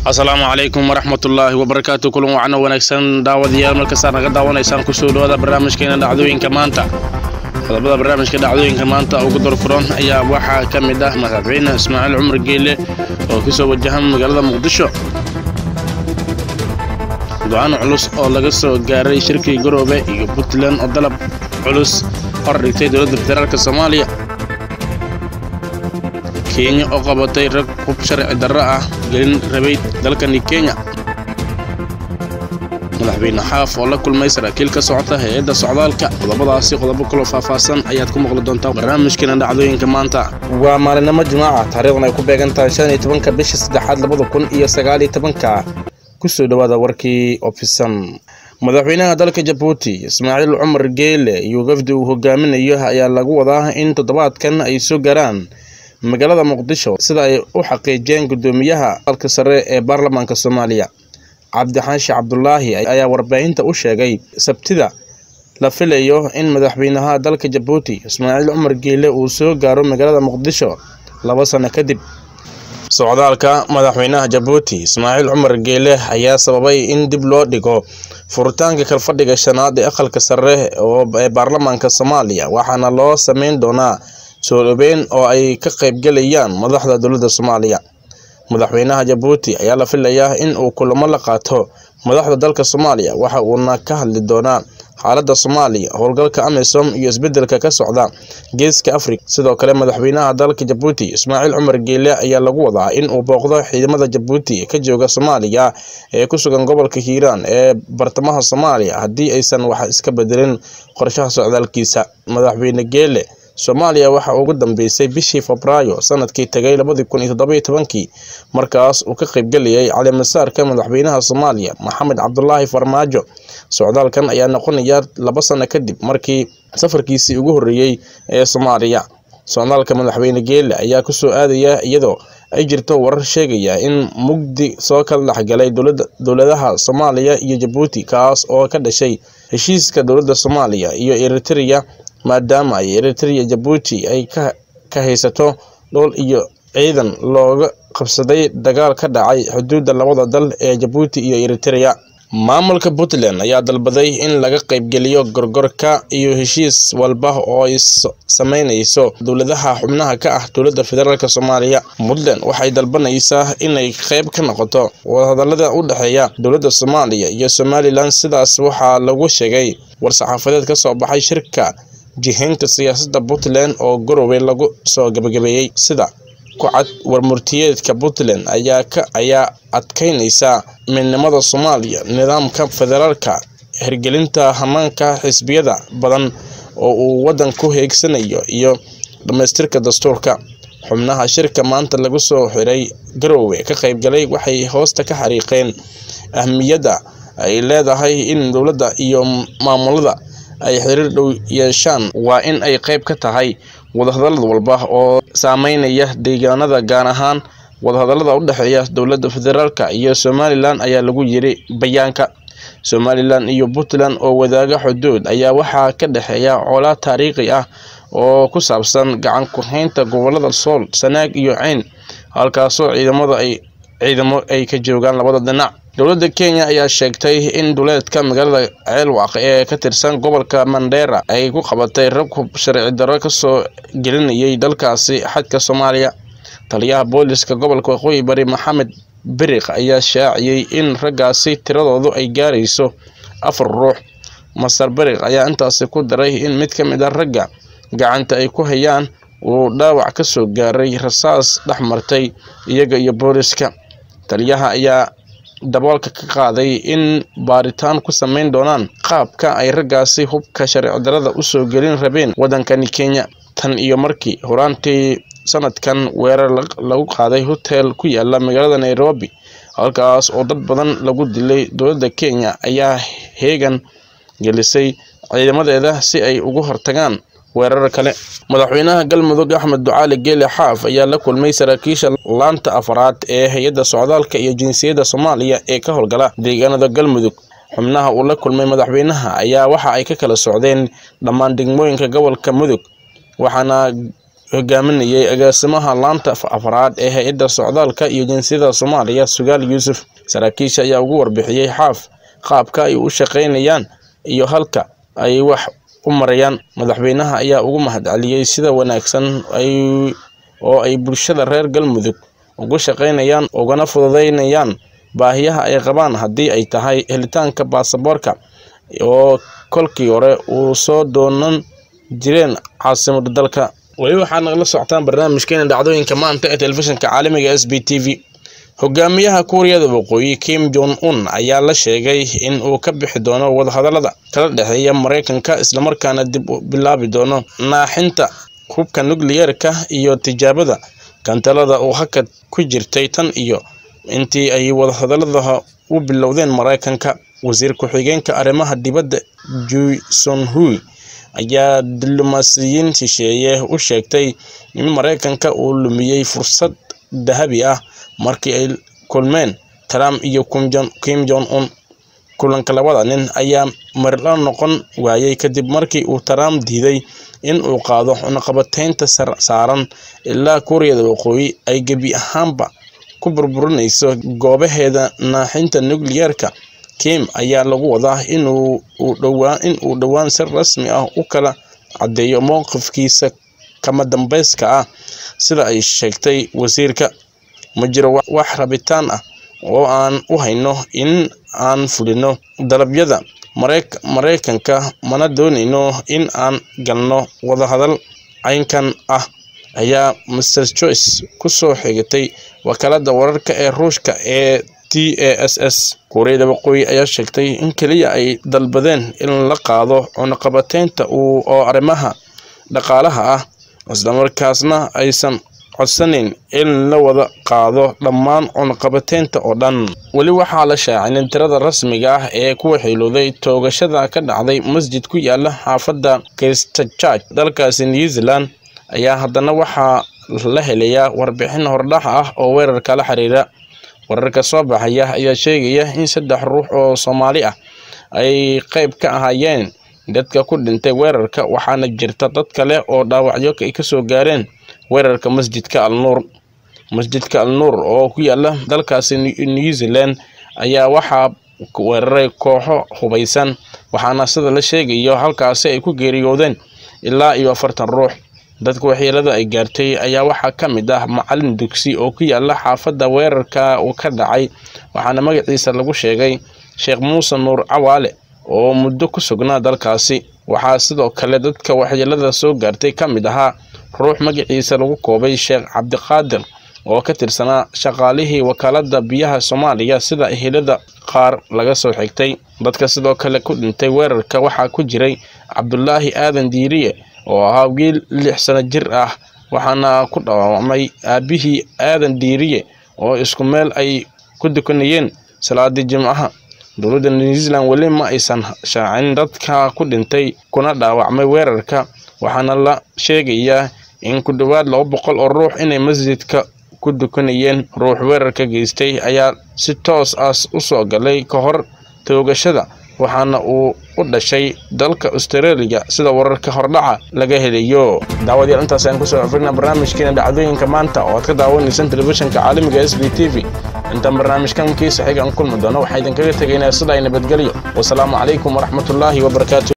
asalaamu calaykum waraxmatullaahi wabarakaatu kulan wacno wanaagsan daawadayaal markastaa naga daawanaysaan kusoo dhawaada barnaamijkeena dhacdooyinka maanta qodobada barnaamijka dhacdooyinka maanta ugu dorfuran ayaa waxaa ka mid ah madaxweyne ismaaciil cumar geele oo kusoo wajahan magaalada muqdisho go-aan culus oo laga soo gaaray shirkii garoobe iyo puntland oo dalab culus hor dhigtay dowladda federaalk soomaaliya kenya oo qabatay rag hub sharci darro ah gelin rabay dalkani kenya madaxweyne xaaf oo la kulmay saraakiil ka socota hay-adda socdaalka qodobadaasi qodobo kaloo faahfaahsan ayaad ku maqli doontaa barnaamijkeena dhacdooyinka maanta waa maalinimo jimaaca taariikhdan ay ku beegan tahay shan iyo tobanka bisha saddexaad labada kun iyo sagaal iyo tobanka kusoo dhawaada warkii ofisan madaxweynaha dalka jabuuti ismaaciil cumar geele iyo wafdi uu hogaaminayo ayaa lagu wadaa in toddobaadkan ay soo gaaraan magaalada muqdisho sida ay u xaqiijiyeen guddoomiyaha dalka sare ee baarlamaanka soomaaliya cabdixaashi cabdulaahi ayaa warbaahinta u sheegay sabtida la filayo in madaxweynaha dalka jabuuti ismaaciil cumar geele uu soo gaaro magaalada muqdisho laba sano kadib socdaalka madaxweynaha jabuuti ismaaciil cumar geele ayaa sababay in dib loo dhigo furitaanka kalfadhiga shanaad ee aqalka sare ee baarlamaanka soomaaliya waxaana loo sameyn doonaa soo dhaweyn oo ay ka qaybgelayaan madaxda dowladda soomaaliya madaxweynaha jabuuti ayaa la filayaa in uu kulamo la qaato madaxda dalka soomaaliya waxa uuna ka hadli doonaa xaaladda soomaaliya howlgalka amisom iyo isbedelka ka socda geeska afrika sidoo kale madaxweynaha dalka jabuuti ismaaciil cumar geele ayaa lagu wadaa in uu booqdo ciidamada jabuuti ka jooga soomaaliya ee ku sugan gobolka hiiraan ee bartamaha soomaaliya haddii aysan wax iska bedelin qorshaha socdaalkiisa madaxweyne geele soomaaliya waxaa ugu dambeysay bishii febraayo sanadkii tagay labadii kun iyo toddoba iyo tobankii markaas uu ka qaybgelayay calimasaarka madaxweynaha soomaaliya maxamed cabdulaahi farmaajo socdaalkan ayaa noqonaya laba sano kadib markii safarkiisii ugu horreeyey ee soomaaliya socdaalka madaxweyne geele ayaa kusoo aadaya iyadoo ay jirto warar sheegaya in mugdi soo kala dhexgalay dowladaha soomaaliya iyo jabuuti kaas oo ka dhashay heshiiska dowladda soomaaliya iyo eritrea maadaama ay eritrea jabuuti ay ka haysato dhul iyo ciidan looga qabsaday dagaal ka dhacay xuduudda labada dal ee jabuuti iyo eritrea maamulka puntland ayaa dalbaday in laga qaybgeliyo gorgorka iyo heshiis walba oo ay sameynayso dowladaha xubnaha ka ah dowladda federaalk soomaaliya puntland waxay dalbanaysaa inay qayb ka noqoto wadahadalada u dhexeeya dowladda soomaaliya iyo somalilan sidaas waxaa lagu sheegay war-saxaafadeed ka soo baxay shirka jihaynta siyaasadda puntland oo garowe lagu soo gabagabeeyey sida ku-cad warmurtiyeedka puntland ayaa ka ayaa adkeynaysa midnimada soomaaliya nidaamka federaalka hirgelinta hamaanka xisbiyada badan oo uu waddanku heegsanayo iyo dhammaystirka dastuurka xubnaha shirka maanta lagu soo xiray garowe ka qaybgalay waxay hoosta ka xariiqeen ahmiyadda ay leedahay in dowladda iyo maamulada ay xiriir dhow yeeshaan waa in ay qayb ka tahay wadahadalad walba oo saameynaya deegaanada gaar ahaan wadahadalada u dhexeeya dowladda federaalk iyo somalilan ayaa lagu yiri bayaanka somalilan iyo puntland oo wadaaga xuduud ayaa waxaa ka dhexeeya colaad taariikhi ah oo ku saabsan gacan ku-haynta gobolada sool sanaag iyo ceyn halkaasoo ciidamada ay ciidamo ay ka joogaan labada dhinac dowladda kenya ayaa sheegtay in duleedka magaalada ceelwaq ee ka tirsan gobolka mandheera ay ku qabatay rag hub sharci darro kasoo gelinayay dalkaasi xadka soomaaliya taliyaha booliska gobolka waqooyi bari maxamed beriq ayaa shaaciyey in raggaasi tiradoodu ay gaarayso afar ruux master beriq ayaa intaasi ku daray in mid ka mid a ragga gacanta ay ku hayaan uu dhaawac ka soo gaaray rasaas dhex martay iyaga iyo booliska taliyaha ayaa daboolka ka qaaday in baaritaan ku sameyn doonaan qaabka ay raggaasi hubka sharci darada usoo gelin rabeen waddankani kenya tan iyo markii horaantii sanadkan weerar lagu qaaday hotel ku yaala magaalada nairobi halkaas oo dad badan lagu dilay dowladda kenya ayaa heegan gelisay ciidamadeeda si ay ugu hortagaan weerar kale madaxweynaha galmudug axmed ducaali geele xaaf ayaa la kulmay saraakiisha laanta afaraad ee hay-adda socdaalka iyo jinsiyadda soomaaliya ee ka howlgala deegaanada galmudug xubnaha uu la kulmay madaxweynaha ayaa waxa ay ka kala socdeen dhammaan degmooyinka gobolka mudug waxaana hogaaminayay agaasimaha laanta afraad ee hay-adda socdaalka iyo jinsiyada soomaaliya sugaal yuusuf saraakiisha ayaa ugu warbixiyey xaaf qaabka ay u shaqaynayaan iyo halka ay wax u marayaan madaxweynaha ayaa ugu mahadceliyey sida wanaagsan oo ay bulshada reer galmudug ugu shaqaynayaan ugana fududeynayaan baahiyaha ay qabaan haddii ay tahay helitaanka baasaboorka oo kolkii hore uu soo doonan jireen caasimada dalka weli waxaad nagala socotaan barnaamijkeena dhacdooyinka maanta ee telefishinka caalamiga s b t v hogaamiyaha kuuriyada waqooyi kim jong un ayaa la sheegay in uu ka bixi doono wadahadalada kala dhexeeya mareykanka islamarkaana dib u bilaabi doono naaxinta hubka nukliyeerka iyo tijaabada kantalada uu hakad ku jirtay tan iyo intii ay wadahadalada u bilowdeen mareykanka wasiir ku-xigeenka arrimaha dibadda jui sonhui ayaa diblomaasiyiin shisheeye u sheegtay in mareykanka uu lumiyey fursad dahabi ah markii ay kulmeen trump iyo kim jong un kulanka labada nin ayaa marla noqon waayey kadib markii uu trump diiday in uu qaado cunaqabateynta saaran ilaa kuuriyada waqooyi ay gebi ahaanba ku burburinayso goobaheeda naaxinta nukliyeerka kim ayaa lagu wadaa in uu dhowaan si rasmi ah u kala caddeeyo mowqifkiisa kama dambeyska ah sida ay sheegtay wasiirka ma jiro wax rabitaan ah oo aan u hayno in aan fulino dalabyada mareykanka mana doonayno in aan galno wadahadal caynkan ah ayaa master joyce ku soo xigatay wakaalada wararka ee ruushka ee t a s s kuuriyada waqooyi ayaa sheegtay in keliya ay dalbadeen in la qaado cunaqabateynta oo arrimaha dhaqaalaha ah islamarkaasna aysan codsanayn in la wada qaado dhammaan cunaqabateynta oo dhan weli waxaa la shaacinin tirada rasmiga ah ee ku waxeelooday toogashada ka dhacday masjid ku yaala xaafadda christchurch dalkaasi new zealand ayaa haddana waxaa la helayaa warbixin hordhax ah oo weerarka la xiriira wararka soo baxaya ayaa sheegaya in saddex ruux oo soomaali ah ay qeyb ka ahaayeen dadka ku dhintay weerarka waxaana jirta dad kale oo dhaawacyo ay kasoo gaareen weerarka masjidka al nuur masjidka al nuur oo ku yaala dalkaasi new zealand ayaa waxaa weeraray kooxo hubaysan waxaana sida la sheegayo halkaasi ay ku geeriyoodeen ilaa iyo afartan ruux dadka waxyeelada ay gaartay ayaa waxaa ka mid ah macalin dugsi oo ku yaala xaafadda weerarka uu ka dhacay waxaana magaciisa lagu sheegay sheekh muuse nuur cawaale oo muddo ku sugnaa dalkaasi waxaa sidoo kale dadka waxyeelada soo gaartay ka mid ahaa ruux magaciisa lagu koobay sheekh cabdiqaadir oo ka tirsanaa shaqaalihii wakaalada biyaha soomaaliya sida ehelada qaar laga soo xigtay dadka sidoo kale ku dhintay weerarka waxaa ku jiray cabdulaahi aadan diiriye oo ahaa wiil lix sano jir ah waxaana ku dhaawacmay aabihii aadan diiriye oo isku meel ay ku dukanayeen salaadii jimcaha dowladda new zealand weli ma aysan shaacin dadka ku dhintay kuna dhaawacmay weerarka waxaana la sheegayaa in ku dhowaad laba boqol oo ruux inay masjidka ku dukanayeen ruux weerarka geystay ayaa si toos ah u soo galay ka hor toogashada waxaana uu u dhashay dalka australia sida wararka hordhaca laga helayo daawadayaal intaas ayaan kusoo afrina barnaamijkeena dhacdooyinka maanta oo aad ka daawanaysaan telefishinka caalamiga s b t v intaan barnaamijkan kiisa xiga aan kulmi doono waxaa idinkaga tegaynaa sida ay nabadgelyo wasalaamu calaykum waraxmatullaahi wabarakaatu